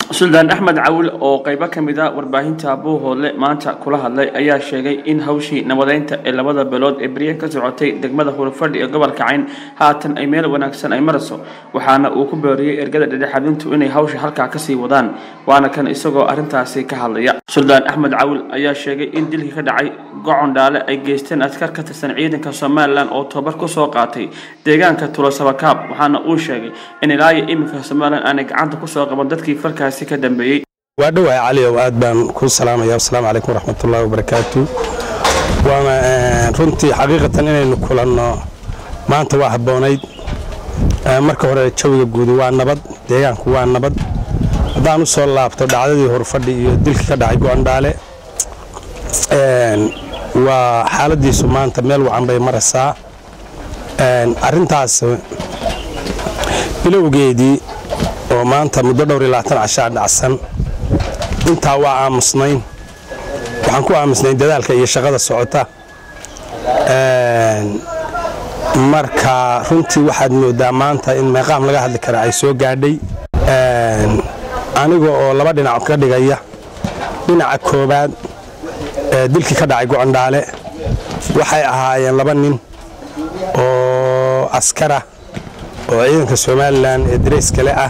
suldaan axmed cawil oo qaybo ka mid a warbaahinta buuhoodle maanta kula hadlay ayaa sheegay in hawshii nabadeynta ee labada beelood ee beryan ka socotay degmada hurufadhi ee gobolka cayn haatan ay meel wanaagsan ay marayso waxaana uu ku beeriyey ergada dhedhexaadintu inay hawsha halkaa kasii wadaan waana kan isagoo arrintaasi ka hadlaya suldaan axmed cawil ayaa sheegay in dilkii ka dhacay gocon dhaale ay geysteen askar ka tirsan ciidanka somalilan oo tobar kusoo qaatay deegaanka tulosabakaab waxaana uu sheegay in ilaayo iminka somalilan aanay gacanta kusoo qaban dadkii falkaasi ka dambeeyey waa dhowahay caliow aad baan ku salaamaya asalaamu calaykum waraxmatullaahi wabarakaatu waana runtii xaqiiqatan inaynu kulanno maanta waa habboonayd marka hore jawiga guudi waa nabad deegaanku waa nabad haddaan u soo laabto dhacdadii horfadhi iyo dilkii ka dhacay go'andhaale waa xaaladiisu maanta meel wacan bay maraysaa arrintaas bilowgeedii oo maanta muddo dhowr iyo labaatan cashaa dhacsan intaa waa aamusnayn waxaan ku aamusnayn dadaalka iyo shaqada socota marka runtii waxaad moodaa maanta in meeqaam laga hadli kara ay soo gaadhay aniga oo laba dhinac ka dhigaya dhinaca koobaad dilkii ka dhacay gocondhaale waxay ahaayeen laba nin oo askara oo ciidanka somalilan ee darayskale ah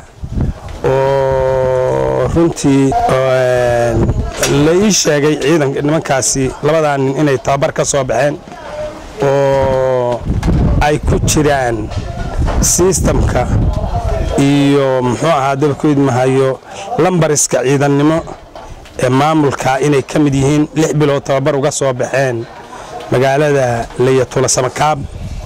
oo runtii la ii sheegay ciidan nimankaasi labadaa nin inay tababar ka soo baxeen oo ay ku jiraan sistamka iyo muxuu ahaa dabkeed mahayo lambariska ciidannimo ee maamulka inay ka mid yihiin lix bilood tababar uga soo baxeen magaalada layatula samakaab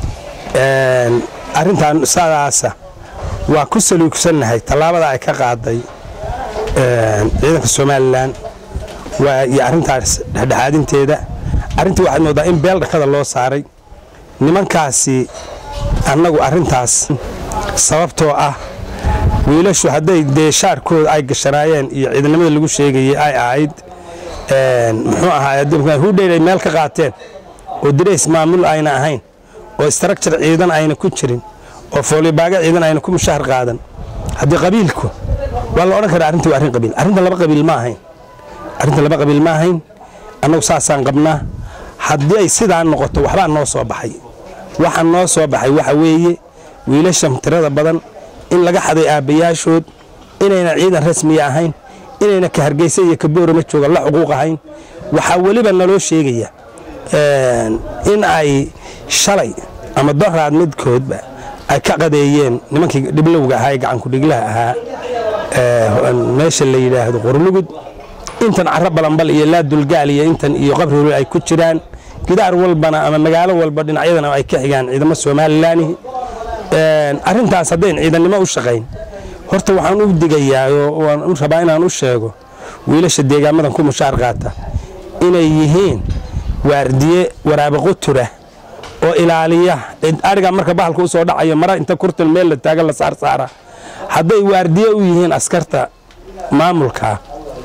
arrintan saadaasa waa ku saluugsannahay tallaabada ay ka qaaday ciidanka somalilan iyo arrintaas dhexdhexaadinteeda arrintii waxaad moodaa in beel dhakada loo saaray nimankaasi annagu arrintaas sababtoo ah wiilashu hadday dee shaarkooda ay gashanaayeen iyo ciidannimada lagu sheegayey ay ahayd muxuu ahaa hudheyl ay meel ka qaateen oo dirays maamul ayna ahayn oo istarakjar ciidan ayna ku jirin oo foolibaaga ciidan ayna ku mushahar qaadan haddii qabiilku waa la odhan karaa arrintii waa arrin qabiil arrintan laba qabiil ma ahayn arrintan laba qabiil ma ahayn annagu saasaan qabnaa haddii ay sidaa noqoto waxbaa noo soo baxay waxa noo soo baxay waxa weeye wiilashan tirada badan in laga xaday aabbayaashood inayna ciidan rasmiya ahayn inayna ka hargeysa iyo ka boorama jooga la xuquuq ahayn waxaa weliba naloo sheegaya in ay shalay ama doraad midkoodba ay ka qadeeyeen nimankii dhiblowga ahaa ee gacankudhiglaha ahaa meesha la yidhaahdo qorlugud intan carro balanbal iyo laadulgaal iyo intan iyo qabrihul ay ku jiraan gidaar walbana ama magaalo walba dhinacyadana ay ka xigaan ciidamo somalilaanihi arrintaas haddayn ciidannimo u shaqayn horta waxaan u digayaa oo waan u rabaa inaan u sheego wiilasha deegaamadan ku mushaar qaata inay yihiin waardiye waraabaqotura oo ilaaliya ariga marka bahalka u soo dhacayo mara inta kurtan meel la taagan la saarsaara hadday waardiye u yihiin askarta maamulka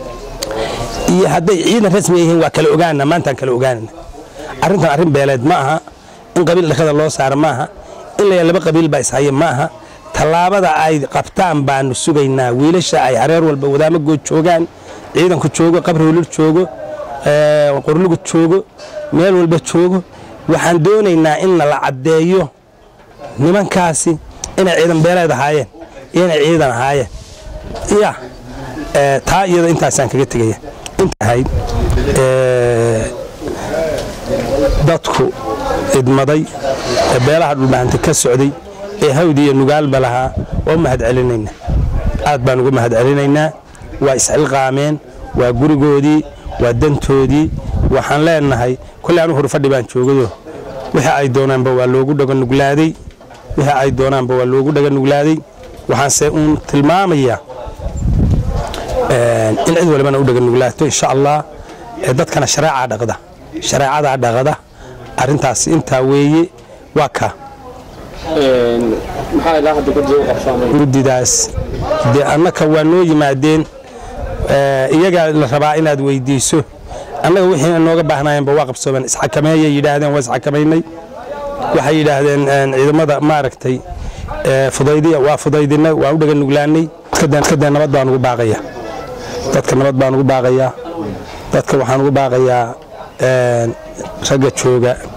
iyo hadday ciidan rasmi yihiin waa kala ogaana maantaan kala ogaanana arrintan arrin beeleed ma aha in qabiil dhakada loo saara ma aha in la laba qabiil baa ishaya ma aha tallaabada ay qabtaan baanu sugaynaa wiilasha ay hareer walba wadaamagood joogaan ciidanku joogo qabri hulur joogo qorlugud joogo meel walba joogo waxaan doonaynaa in la caddeeyo nimankaasi inay ciidan beeleed ahaayeen iyo inay ciidan ahaayeen ya taa iyada intaasaan kaga tegaya intahayd dadku idmaday ee beelaha dhulbahanta ka socday ee hawdi iyo nugaalba lahaa waa u mahad celinaynaa aad baan uga mahad celinaynaa waa isxilqaameen waa gurigoodii waa dantoodii waxaan leenahay kolley anu horfadhi baan joogado wixii ay doonaanba waa loogu dhaganuglaaday wixii ay doonaanba waa loogu dhaganuglaaday waxaanse uun tilmaamayaa in cid walibana u dhaganuglaato insha allah dadkana shareecaa dhaqda shareecadaa dhaqda arrintaas intaa weeye waa ka guddidaas dee annaka waa noo yimaadeen iyagaa la rabaa inaad weydiiso annaga wixii nooga baahnaayeenba waa qabsoomeen isxakameeyay yidhaahdeen waa isxakamaynay waxay yidhaahdeen ciidamada maaragtay fudaydiya waa fudaydinay waa u dhaganuglaanay kadee nabad baan ugu baaqaya dadka nabad baan ugu baaqayaa dadka waxaan ugu baaqayaa ragga jooga